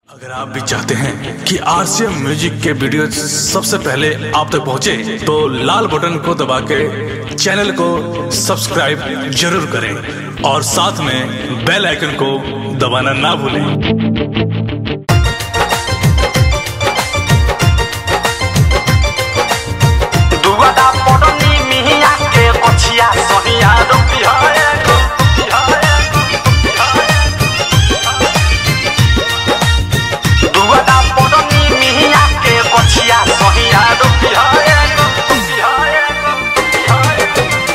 अगर आप भी चाहते हैं कि आरसीएम म्यूजिक के वीडियो सबसे पहले आप तक पहुंचे, तो लाल बटन को दबा के चैनल को सब्सक्राइब जरूर करें और साथ में बेल आइकन को दबाना ना भूलें दुआदा पड़नी मिहिया के बछिया सहिया रुपिया एगो दुआदा पड़नी मिहिया के बछिया सहिया रुपिया एगो रुपिया एगो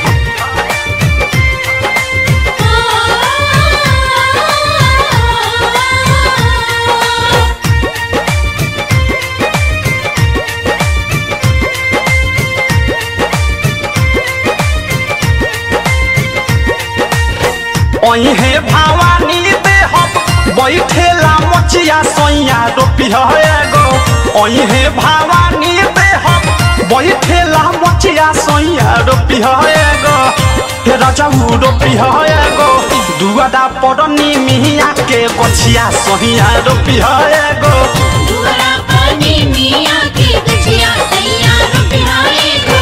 ओहे भवानी दे हम बैठेला मचिया सैया रुपिया एगो ओहे भवानी दे हम बैठेला मचिया सैया रुपिया एगो हे राजाऊ रुपिया एगो दुआदा पड़नी मिहिया के बछिया सहिया रुपिया एगो दुआरा पानी मिया के गछिया सैया रुपियाए गो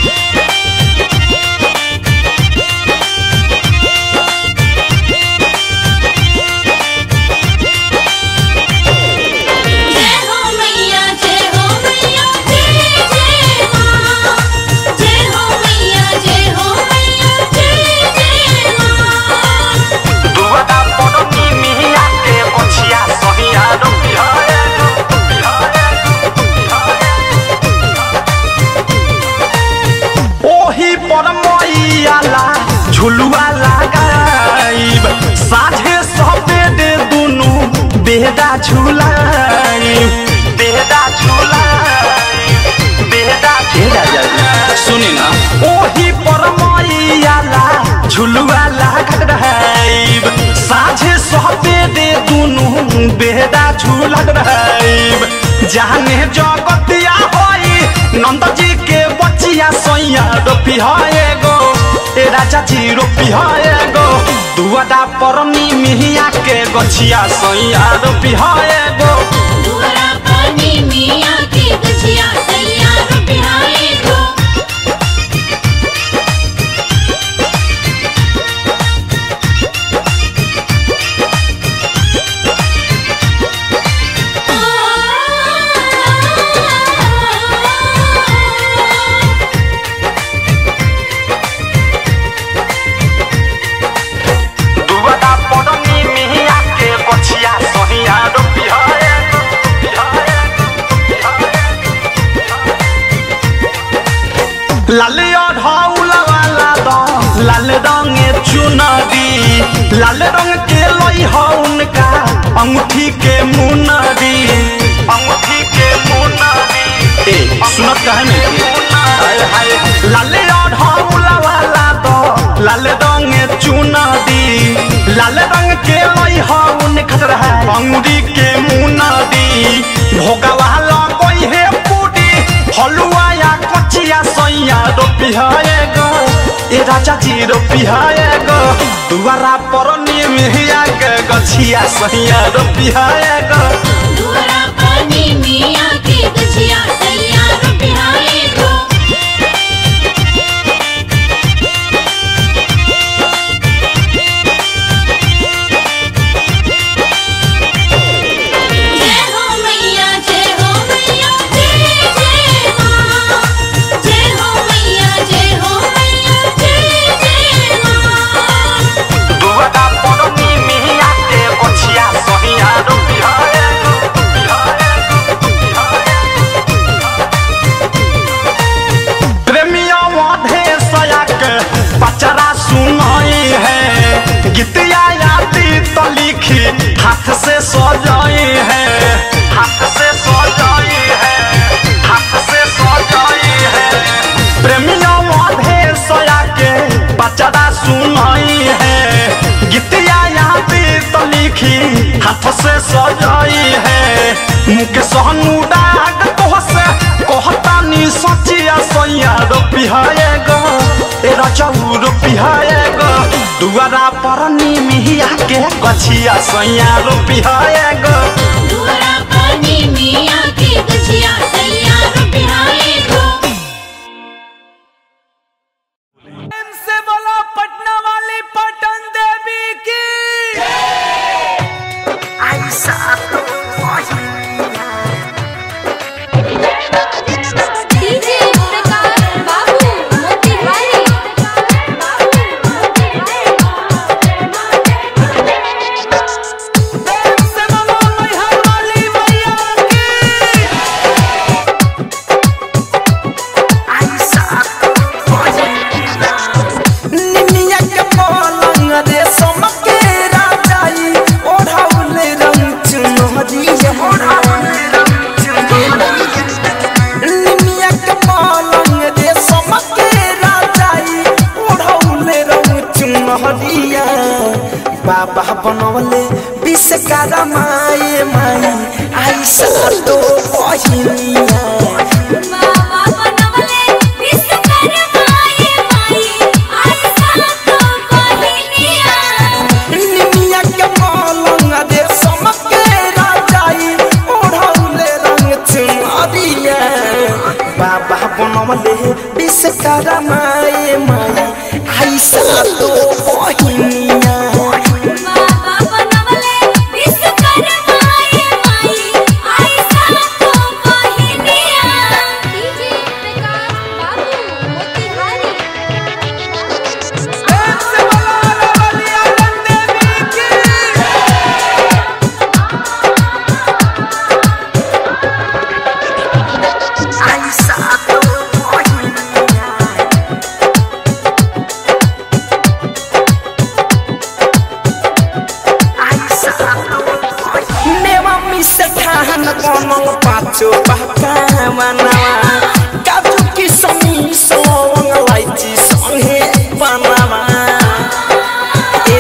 जय हो मैया जय हो मैया जय जय मां जय हो मैया जय हो मैया जय जय मां दुआदा पड़नी मिहिया के बछिया सहिया रुपिया एगो रुपिया एगो ओही पर मैयाला झुलुआ लगाइब साझे सबेरे दुनु बेहदा झुलाइब बेहदा झुलाइब बेहदा झुलाइब सुनी ना ओही पर मैयाला झुलुआ लगाइब साझे सबेरे दुनु बेहदा झुलत रहिब जाने जगतिया होई नंद जी के बचिया सैया रोपी है गो ए राजा जी रोपी है गो दुआदा परनी मिहिया के गछिया सैया रोपी है गो दुआरा पानी मिया के गछिया सैया रुपियाए गो दुआदा परनी मिहिया के गछिया सैया रोपी है गो लाल ढौला वाला दो लाल रंगे चुनरी लाल रंग के लई हो उनका अंगूठी के मुनरी अंगूठी के मुनरी ए सुनत कहे नहीं हाय हाय लाल ढौला वाला दो लाल रंगे चुनरी लाल रंग के लई हो उनका है अंगूठी के मुनरी भोगवा लगई है पूरी हलुआ या कचिया सैया रोपी है गो ए राजा जी रोपी है गो दुआरा पर निमिया के गछिया सैया रोपी है गो दुआरा पानी मिया के गछिया सैया रुपियाए गो जय हो मैया जय हो मैया जय जय मां जय हो मैया जय हो मैया जय जय मां दुआरा पर निमिया के गछिया सैया रोपी है प्रेमिया वाधे सयाक पचरा सुनाई है गीतिया यादी तो लिखी हाथ से सजाई है हाथ से सजाई है हाथ से सजाई है प्रेमिया वाधे सयाक पचरा सुनाई है गीतिया यादी तो लिखी हाथ से सजाई है मुख सहनु डाग तोहसे कहता नी सचिया सैया रोपी है गो ए रचौ रोपी है गो दुआरा पर निमिया के गछिया सैया रोपी है गो दुआरा निमिया के पलंग रे समके राजाई ओढ़ौले रंग चुनहरिया बाबा बनवले विश्वकर्मा माए माई आई सातो बहिनिया बाबा बनवले विश्वकर्मा ये माई आई सातो बहिनिया निमिया के पलंग रे समके राजाई ओढ़ौले रंग चुनहरिया बाबा बनवले विश्वकर्मा माए माई आई सातो बहिनिया बाबा बनवले विश्वकर्मा ये माई आई सातो बहिनिया डीजे प्रकाश बाबू मोतिहारी मेवा मिस ठान बनल पाँचो पकावनवा काजु किसमी सवंग लाइची सँगे बनवा ए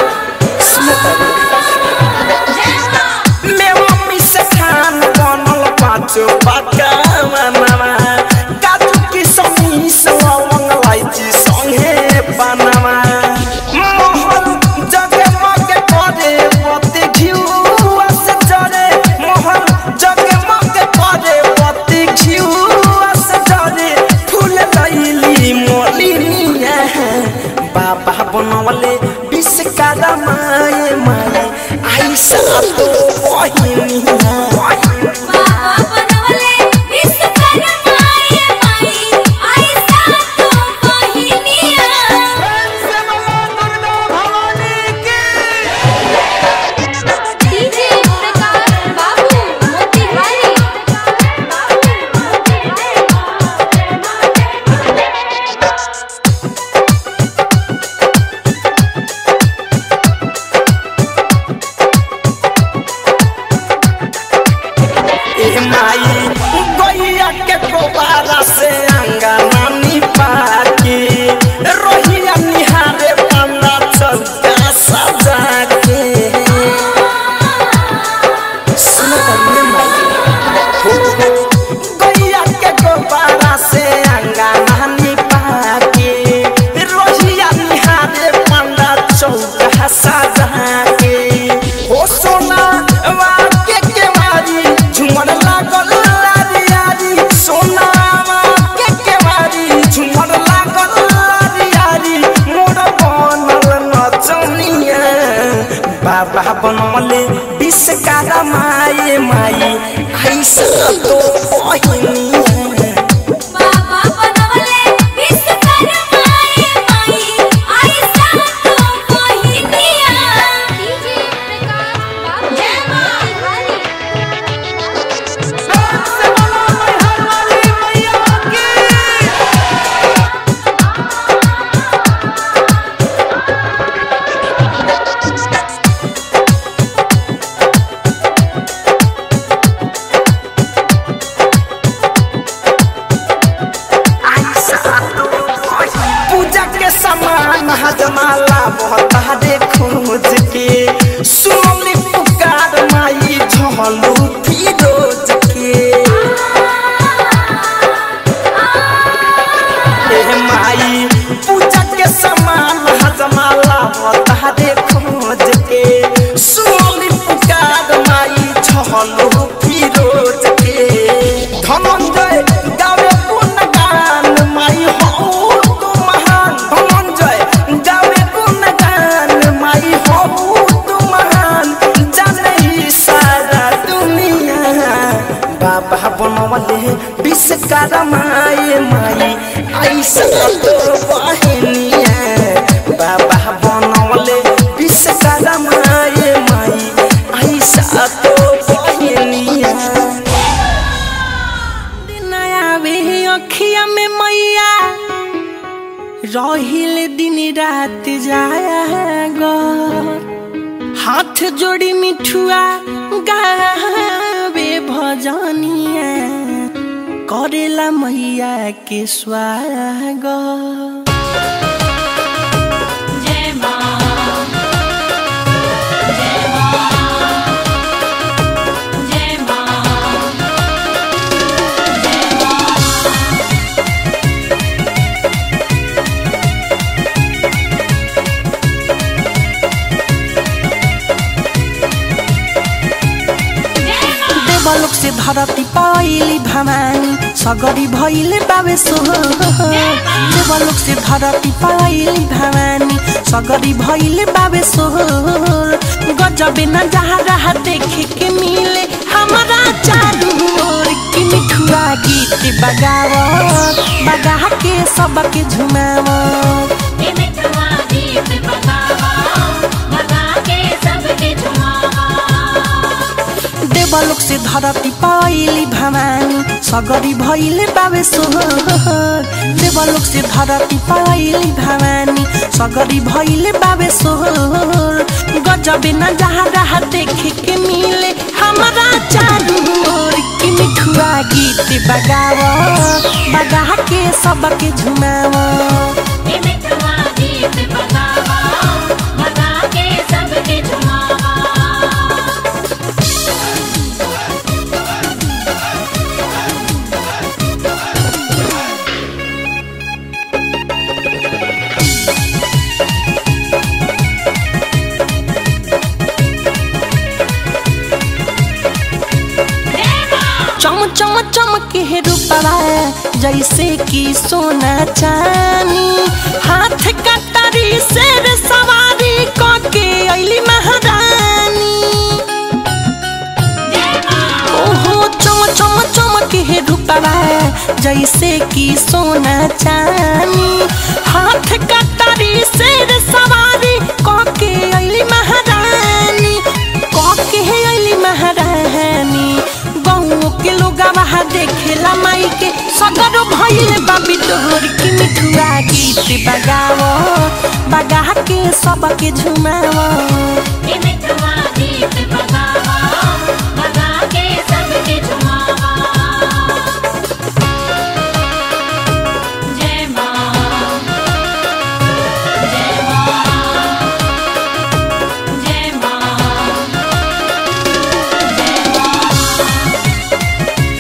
मेवा मिस ठान बनल पाँचो पकावनवा काजु किसमी सवंग लाइची सँगे बनवा मोहन जगे मगे करे पति घिउआ से जरे मोहन जगे मगे करे पति घिउआ से जरे फूल लैली मोलिनिया बाबा बनवले विश्वकर्मा माए माए आई सातो बहिनिया बाबा बनवले विश्वकर्मा ये माई आई सातो बहिनिया डीजे प्रकाश बाबू मोतिहारी ए माई गैया के गोबारा से अंगना निपाके रोहिया निहारे पन्ना चौका सजा के सुनो तन्ने माई हो हो गैया के गोबारा से अंगना निपाके रोहिया निहारे पन्ना चौका सजा के हो सोना वाके के मारी झुमर लागल लारी यारी सोना वाके के मारी झुमर लागल लारी यारी मोर बनल नचनिया बाबा बनवले विश्वकर्मा माए माई ऐसा तो बहिनिया बाबा बनवले विश्वकर्मा ये माई आई सातो बहिनिया डीजे प्रकाश बाबू जय मोतिहारी पूजा के सामान हजमाला बहतारे खोज के सुनली पुकार माई झलू फिरोज के ए माई पूजा के सामान हजमाला बहतारे खोज के सुनली पुकार माई झलू फिरोज के धनंजय गावे गुणगान माई हो तू महान धनंजय गावे गुणगान माई हो तू महान जाने सारा दुनिया बाबा बनवले विश्वकर्मा माए माई ऐसा तो बहिनिया बाबा बनवले विश्वकर्मा माए माई ऐसा तो बहिनिया नयावे अखिया में मैया रहिल दिन रात जाएगा हाथ जोड़ी मिठुआ गावे भजनिया करेला मैया के स्वागत जय मां जय मां जय मां जय मां देवलोक से धरती पाइली भवानी सगरी भइले बाबे सोहर देवलोक से धरती पाइली भवानी सगरी भइले बाबे सोहर गजबे न जहाँ रहा देखे के मिले हमारा चारू ओर की मिठुआ गीत बगावत बगा के सबके झुमावत हे मिठवा गीत बगावा बगा के सबके झुमावा देवलोक से धरती पाइली भवानी सगरी भइले बाबे सोहर देवलोक से धरती पाइली भवानी सगरी भइले बाबे सोहर गजबे न जहाँ रहा देखे के मिले हमारा चारू ओर की मिठुआ गीत बगावत बगा के सबके झुमावत हे मिठवा गीत बगावा बगा के सबके झुमावा चम चम चमके हे रूपवा जैसे कि सोना चानी हाथ कटारी शेर सवारी कके अइली महारानी ओहो चम चम चमके हे रूपवा जैसे कि सोना चानी हाथ कटारी शेर सवारी कके अइली महारानी कके अइली महारानी गाँव के लोग वहा देखेला माई के सगर भइल बाबी तोहर की मिठुआ गीत बगावो बगा के सबके झुमावो हे मिठवा गीत बगावा बगा के सबके झुमावा जय मां जय मां जय मां जय मां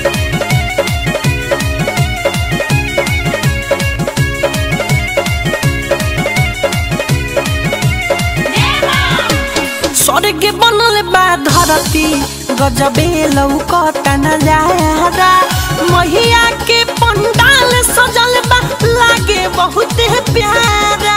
स्वर्ग बनल बा धरती गजबे लौकता नजारा महिया के पंडाल सजल बा लागे बहुत प्यारा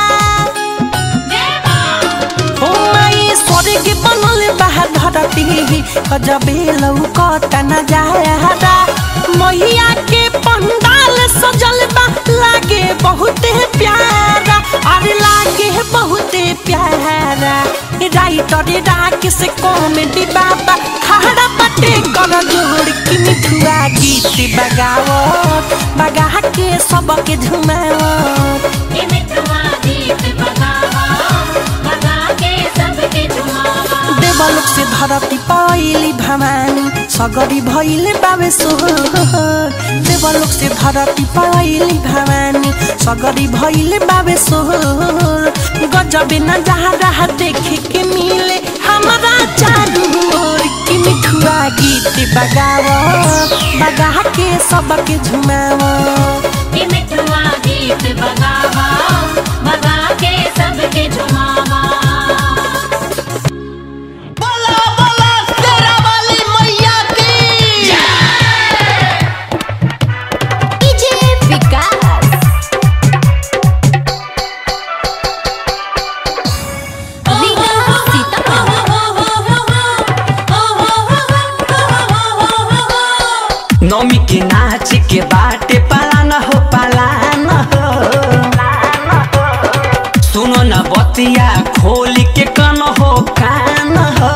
हो माई स्वर्ग बनल बा धरती गजबे लौकता नजारा मैया के पंडाल सजल बा लागे बहुत प्यारा अरे लागे बहुत प्यारा राइटर राख से कॉमेडी बाबा खड़ा पटे कर जोड़ की मिठुआ गीत बगावो बगा के सबके झुमावो हे मिठवा गीत बगावा बगा के सबके झुमावा देवलोक से धरती पाइली भवानी सगरी भइले बाबे सोहर देवलोक से धरती पाइली भवानी सगरी भइले बाबे सोहर गजबे न जहाँ रहा देखे के मिले हमारा चारू ओर की मिठुआ गीत बगावो बगा के सबके झुमावो हे मिठवा गीत बगावा बगा के सबके झुमावा बोला बोला तेरा वाली मैया की डीजे विकास नौमी के नाच के बाटे पालान हो पालान हो सुनो न बतिया खोल के कन हो कान हो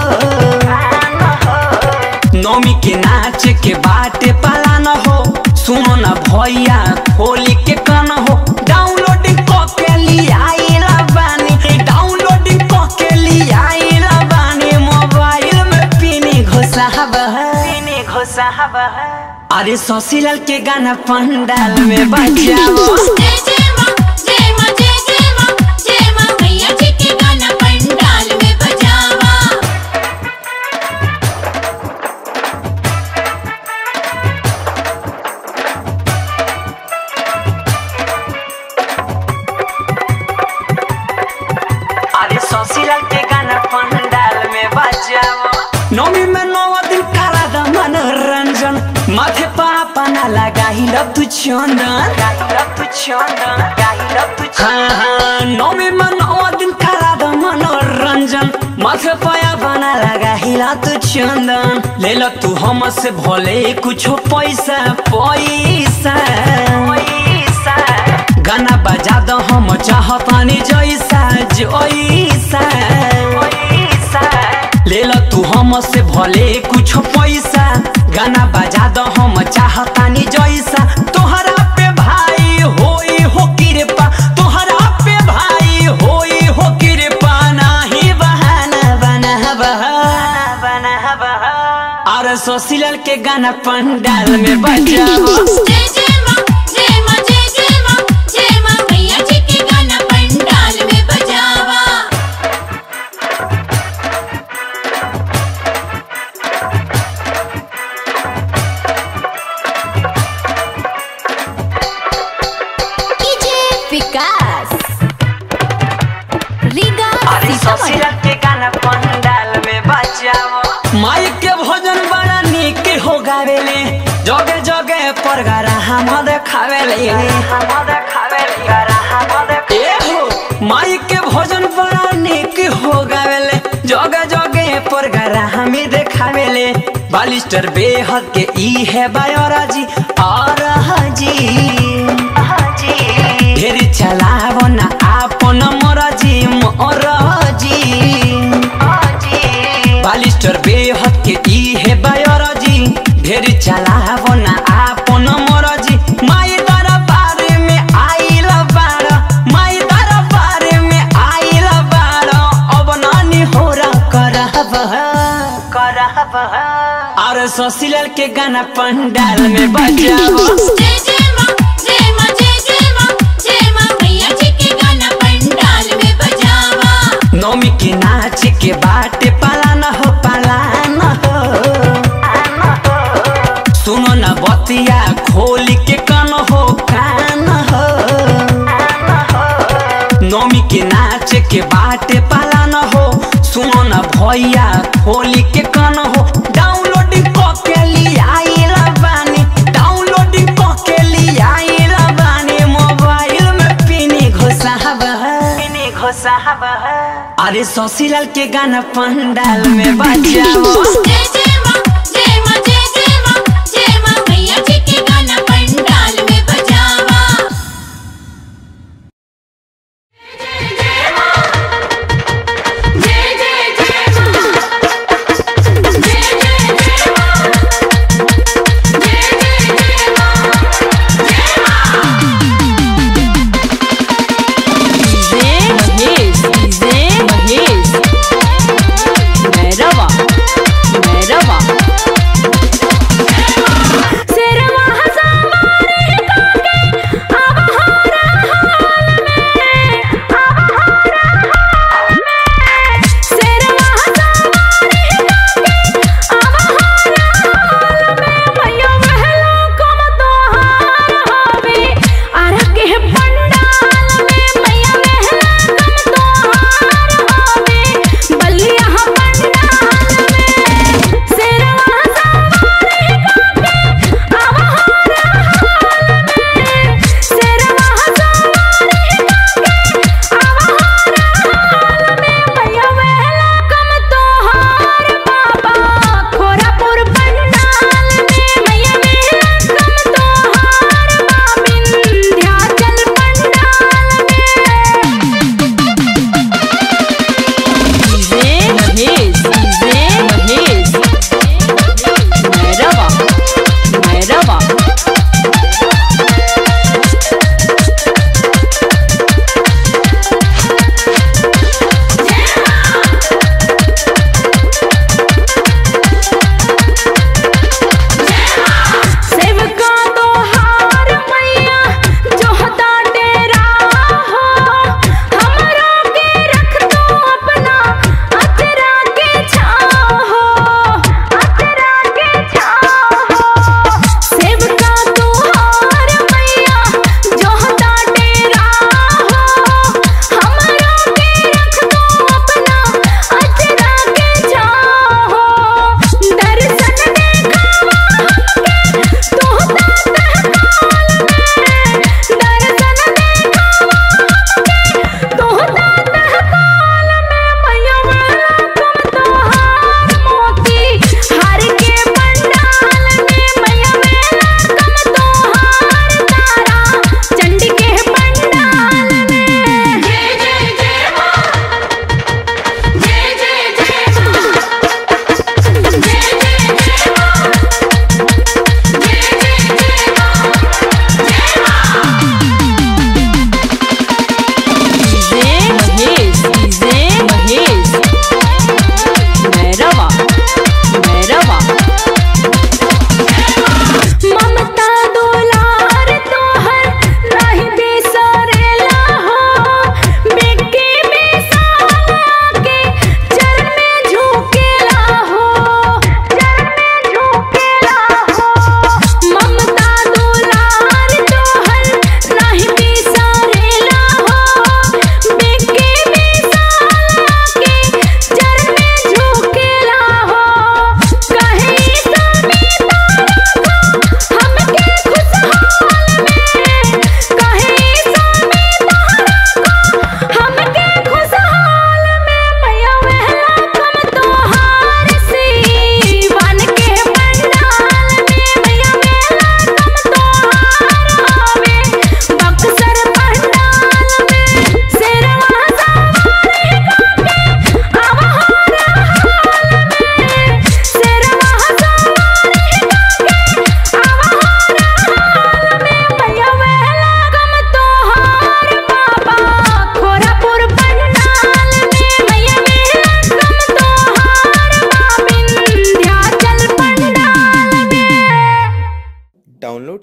नौमी के नाच के बाटे पालान हो सुनो न भैया खोल के कन हो डाउनलोडिंग क के लियाइला बानी डाउनलोडिंग क के लियाइला बानी मोबाइल में पिनी घुसावा पिनी पीनी घोसावा अरे ससीलाल के गाना पंडाल में बजाओ जय जय माँ जय माँ जय जय माँ जय माँ मैया जी के गाना पंडाल में बजावा अरे ससीलाल के गाना पंडाल में बजाओ नौमी में नौ दिन करा द मनोरंजन माथे पापा ना लगाही लब तू चंदन लब तू चंदन लब तू हाँ हाँ नौमी में नौ दिन करा द मनोरंजन माथे पाया बना लगाही लब तू चंदन ले लो तू हमसे भले कुछ पैसा पैसा पैसा गाना बजा दो हम चाहतानी जैसा जैसा ले लो तू हमसे भले कुछ पैसा गाना बजा दो हम चाहतानी जैसा तोहरा पे भाई होई हो कृपा तोहरा पे भाई होई हो कृपा नाही बहाना बना बहाना बना बहा और सोसिलल के गाना पंडाल में बजाओ जय जय माँ जय माँ जय जय माँ जय माँ मैया जी के गाना पंडाल में बजावा डीजे विकास रीगा अरे सीतामढ़ी ससुराल के गाना पंडाल में बजाओ माइक के भोजन बड़ा निक हो गावेले जगे जगे पर गरा हम देखावेले हम देखावेले गरा हम देखावेले ए हो माइक के भोजन बड़ा निक हो गावेले जगे जगे पर गरा हम देखावेले बालिस्टर बेहद के ई है बायोराजी और हाजी हाजी ढेरी चलावो ना आपन मरजी मरजी बालिस्टर बेहद के ई है बायोरजी ढेरी चलावो ना आपन मरजी माई दरबार में आइल बार माई दरबार में आइल बार अब नानी होरा करहब करहब और ससीलाल के गाना पंडाल में बजाओ जय जय माँ जय माँ जय जय माँ जय माँ मैया जी के गाना पंडाल में बजावा नौमी के नाच के बाटे पालान हो पालान हो सुनो न बतिया खोल के कान हो कान हो नौमी के नाच के बाटे पालान हो सुनो न भैया खोल के कान हो डाउनलोडिंग क के लियाइल बानी डाउनलोडिंग क के लियाइल बानी मोबाइल में पिनी घोसाबा पिनी घोसाबा अरे ससीलाल के गाना पंडाल में बजाओ जय जय माँ जय माँ जय जय माँ जय माँ मैया जी के गाना पंडाल में बजावा जय जय जय माँ जय जय जय माँ जय जय जय माँ जय माँ महेश महेश भैरवा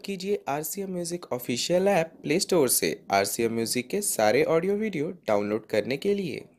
कीजिए R C M music official app Play Store से आर सी एम म्यूज़िक के सारे ऑडियो वीडियो डाउनलोड करने के लिए